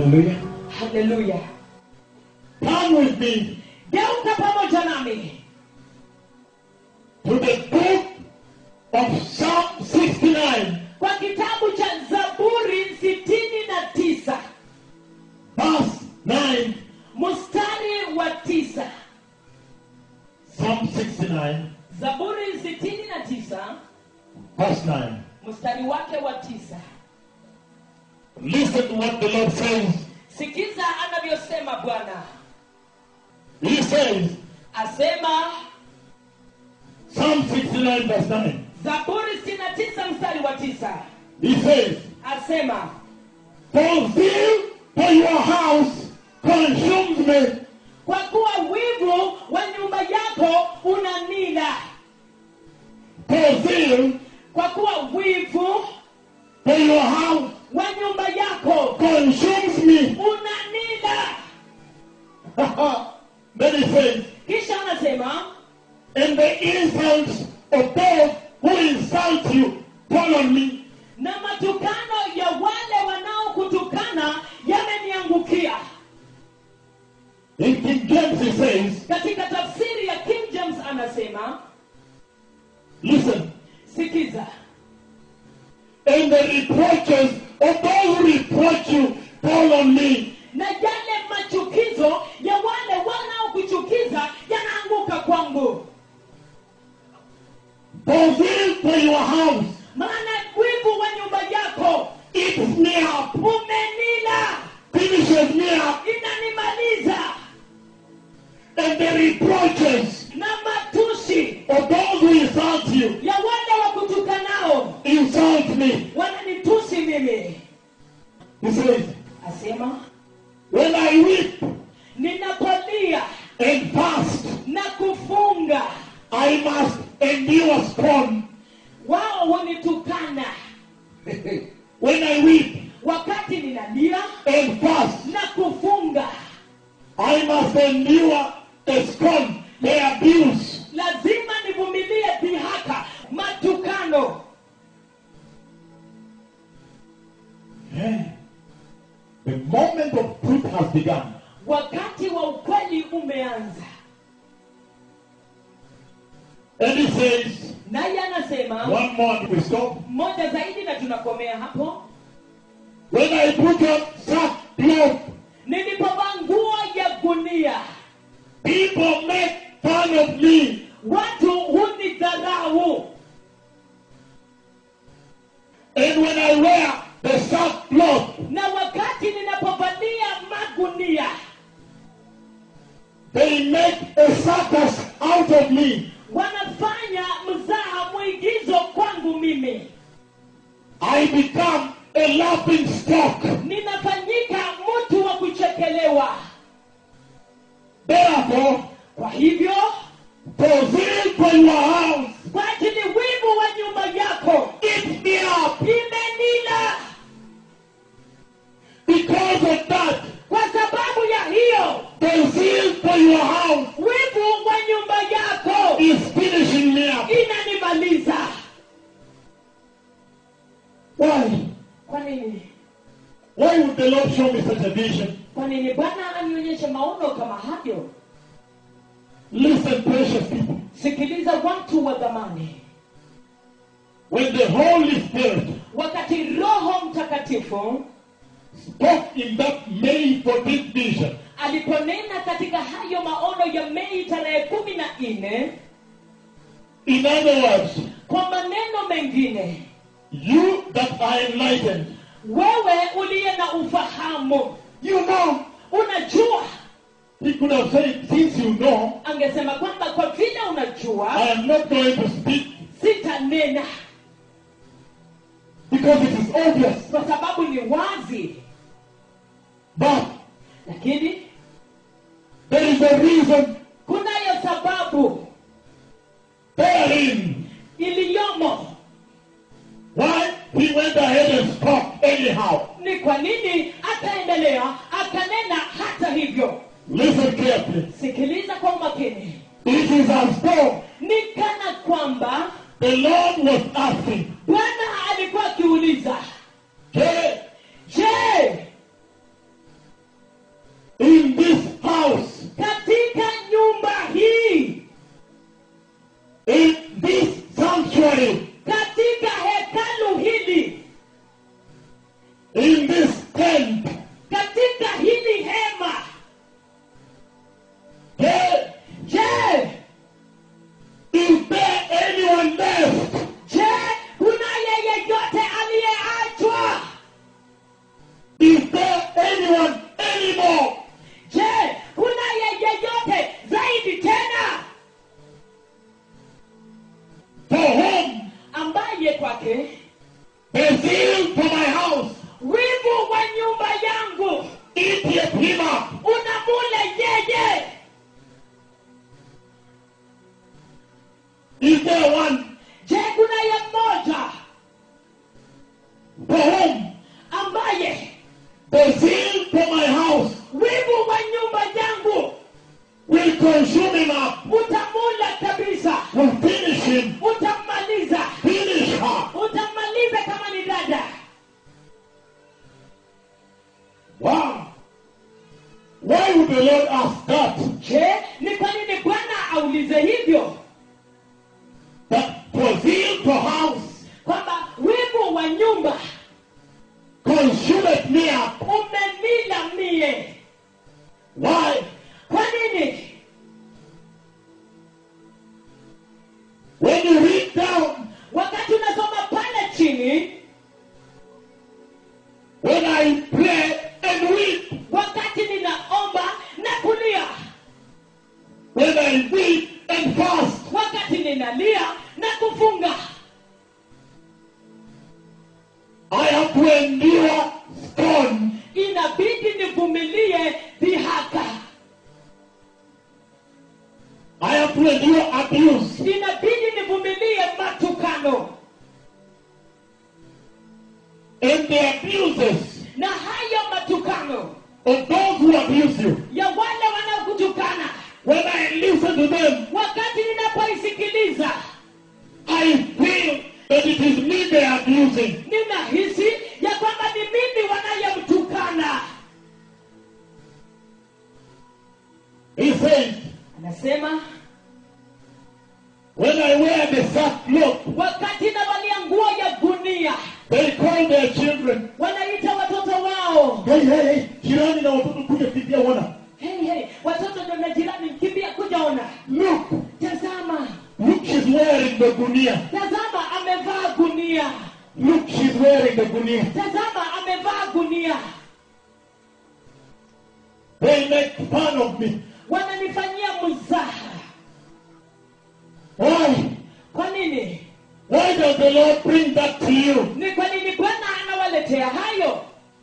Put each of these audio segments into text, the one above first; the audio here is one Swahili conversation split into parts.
Hallelujah. haleluya Come with me geuka pamoja nami to the book of Psalm 69, kwa kitabu cha zaburi sitini na tisa verse 9. mstari wa tisa Psalm 69, zaburi sitini na tisa verse 9. mstari wake wa tisa Listen to what the Lord says. sikiza anavyosema bwana He says, asema Psalm 69, verse 9. zaburi sitini na tisa mstari wa tisa He says, asema For zeal for your house consumes me. kwa kuwa wivu wa nyumba yako unanila For zeal kwa kuwa wivu for your house wa nyumba yako consumes me. unanila then he says, kisha anasema And the insults of those who insult you fall on me. na matukano ya wale wanaokutukana yameniangukia In King James he says, katika tafsiri ya king james anasema Listen, sikiza and the reproaches of those who reproach you fall on me. na yale machukizo ya wale wanaokuchukiza yanaanguka kwangu For zeal for your house maana wivu wa nyumba yako eats me up, umenila finishes me up, inanimaliza and the reproaches na matusi of those who insult you ya wale wakutukanao insult me. wananitusi mimi He says, asema When I weep ninapolia and fast, na kufunga I must endure scorn. wao hunitukana when I weep wakati ninalia and fast, na kufunga I must endure the scorn, the abuse. lazima nivumilie dhihaka matukano Yeah. The moment of truth has begun. wakati wa ukweli umeanza And he says, naye anasema one more and we stop. mmoja zaidi na tunakomea hapo When I put on sackcloth, nilipovaa nguo ya gunia people make fun of me. watu hunidharau And when I wear the sackcloth, na wakati ninapovalia magunia they make a circus out of me. wanafanya mzaha mwigizo kwangu mimi I become a laughing stock. ninafanyika mtu wa kuchekelewa Therefore, kwa hivyo for zeal for your house, kwa ajili wivu wa nyumba yako eat me up. imenila Because of that, kwa sababu ya hiyo the zeal for your house wivu wa nyumba yako is finishing me up. inanimaliza Why? kwa nini Why would the Lord show me such a vision? kwa nini bwana anionyeshe maono kama hayo Listen, precious people. sikiliza watu wa dhamani When the Holy Spirit wakati roho mtakatifu spoke in that May 14th vision, aliponena katika hayo maono ya mei tarehe kumi na nne in other words, kwa maneno mengine you that are enlightened, wewe uliye na ufahamu you know, unajua he could have said, since you know, angesema kwamba kwa vile I unajua am not going to speak sitanena because it is obvious. kwa sababu ni wazi But lakini there is a reason kunayo sababu therein iliyomo why he went ahead and spoke anyhow. ni kwa nini akaendelea akanena hata hivyo Listen carefully. sikiliza kwa umakini It is as though ni kana kwamba the Lord was asking, bwana alikuwa akiuliza hey, je Why would the Lord ask that? je ni kwa nini bwana aulize hivyo That for zeal to house kwamba wivu wa nyumba consumeth me up. umenila mie Why? kwa nini When you read down, wakati unasoma pale chini when I pray and weep, wakati ninaomba na kulia when I weep and fast, wakati ninalia na kufunga I have to endure scorn. inabidi nivumilie dhihaka I have to endure abuse. inabidi nivumilie matukano And the abuses na hayo matukano of those who abuse you. ya wale wanaokutukana When I listen to them, wakati ninapoisikiliza I feel that it is me they are abusing. ninahisi ya kwamba ni mimi wanayemtukana He says, anasema when I wear the sackcloth, wakati navalia nguo ya gunia they call their children. wanaita watoto wao Hey, hey, hey, jirani na watoto kuja kimbia wana. hey, hey, watoto ndo na jirani mkimbia kujaona Look, tazama look, she's wearing the gunia. tazama amevaa gunia Look, she's wearing the gunia. tazama amevaa gunia They make fun of me. wananifanyia mzaha Why? kwa nini Why does the Lord bring that to you? ni kwa nini bwana anawaletea hayo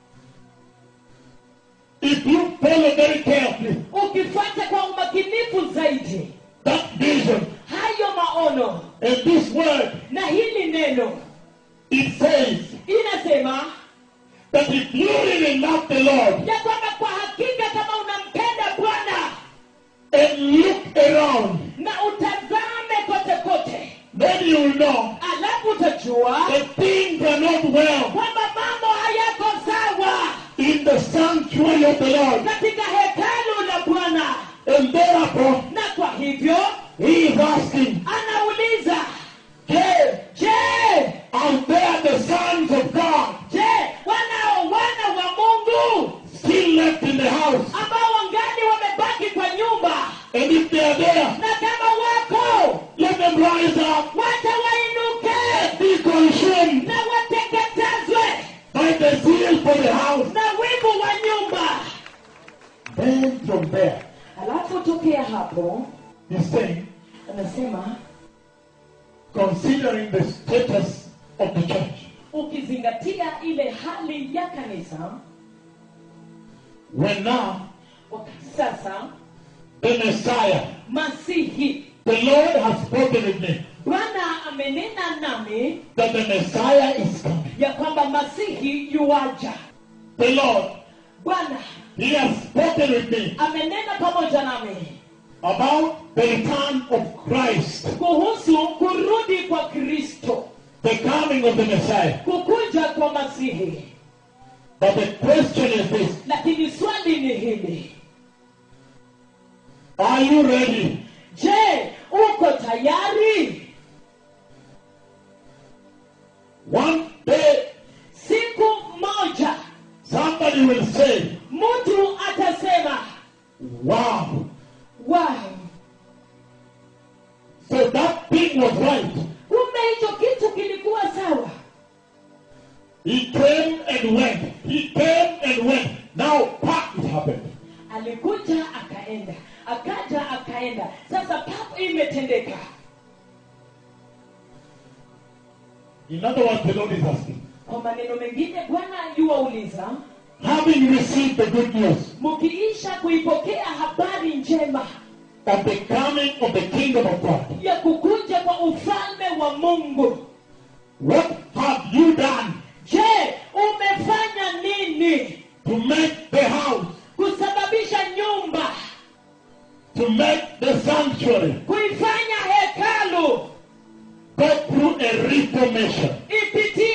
If you follow very carefully ukifuata kwa umakinifu zaidi that vision hayo maono and this word, na hili neno it says inasema that if you really love the Lord ya kwamba kwa hakika kama unampenda bwana and look around, na utazame kote kote then you will know alafu utajua that things are not well kwamba mambo hayako sawa in the sanctuary of the Lord. katika hekalu la bwana And therefore, na kwa hivyo he is asking, anauliza hey, je are there the sons of God je wanao wana wa mungu still left in the house? ambao wangali wamebaki kwa nyumba And if they are there, na kama wako let them rise up wacha wainuke and be consumed na wateketezwe by the zeal for the house. na wivu wa nyumba Then from there, alafu tokea hapo he's saying, anasema considering the status of the church, ukizingatia ile hali ya kanisa when now wakati sasa the Messiah, masihi the Lord has spoken with me bwana amenena nami that the Messiah is coming. ya kwamba masihi yuwaja The Lord, bwana He has spoken with me amenena pamoja nami about the return of Christ, kuhusu kurudi kwa kristo the coming of the Messiah. kukuja kwa masihi But the question is this lakini swali ni hili Are you ready? je uko tayari One day, siku moja somebody will say, mtu atasema Wow, wow so that thing was right. kumbe hicho kitu kilikuwa sawa He came and went. He came and went. Now, pop, it happened. alikuja akaenda akaja akaenda sasa papo imetendeka In other words, the Lord is asking, kwa maneno mengine bwana yuwauliza having received the good news mkiisha kuipokea habari njema of the coming of the kingdom of God, ya kukuja kwa ufalme wa mungu what have you done je umefanya nini to make the house, kusababisha nyumba to make the sanctuary kuifanya hekalu go through a reformation? ipitie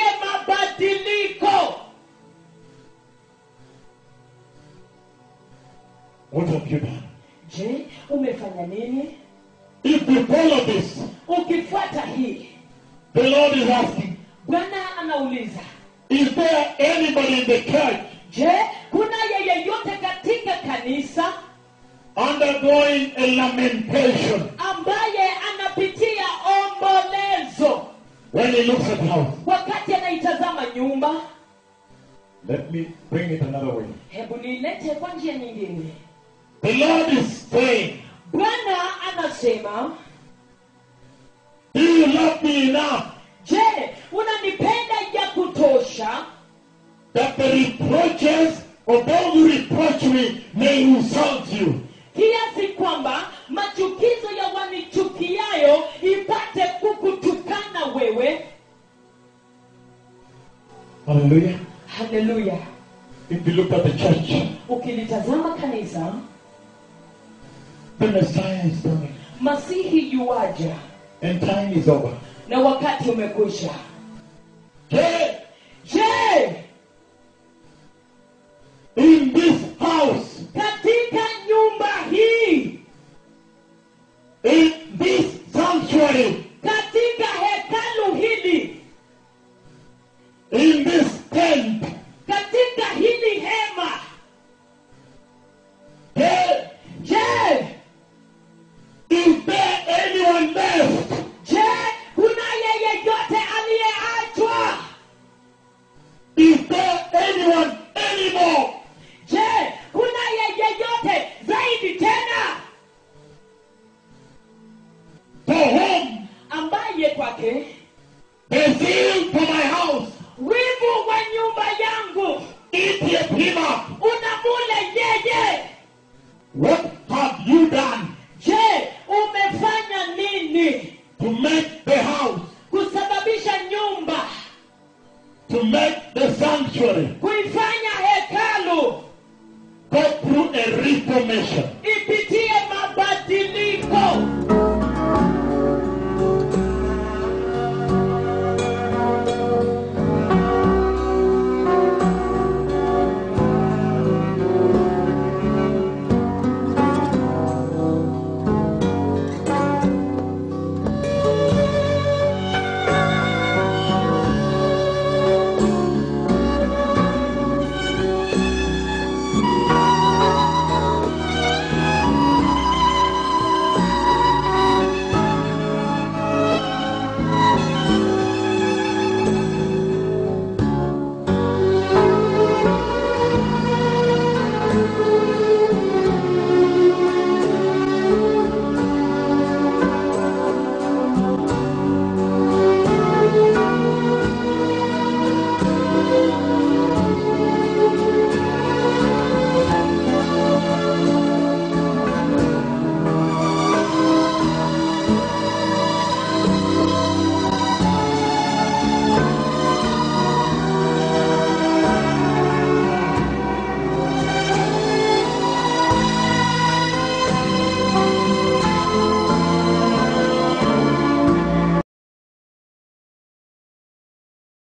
mabadiliko What have you done? je umefanya nini If you follow this, ukifuata hii the Lord is asking, bwana anauliza is there anybody in the church je kuna yeyeyote katika kanisa undergoing a lamentation ambaye anapitia ombolezo when he looks at the house? wakati anaitazama nyumba Let me bring it another way. hebu nilete kwa njia nyingine The Lord is saying, bwana anasema Do you love me enough je unanipenda ya kutosha that the reproaches of those who reproach me may insult you? kiasi kwamba machukizo ya wanichukiayo ipate kukutukana wewe Hallelujah. haleluya If you look at the church, ukilitazama kanisa the Messiah is coming masihi yuaja and time is over. na wakati umekwisha Hey, je in this house, katika nyumba hii in this sanctuary, katika hekalu hili in this tent, katika hili hema hey, je is there anyone left je kuna yeyeyote aliyeachwa Is there anyone anymore je kuna yeyeyote zaidi tena for whom ambaye kwake the zeal for my house wivu wa nyumba yangu eateth him up? unamule yeye What have you done je umefanya nini to make the house, kusababisha nyumba to make the sanctuary kuifanya hekalu go through a reformation?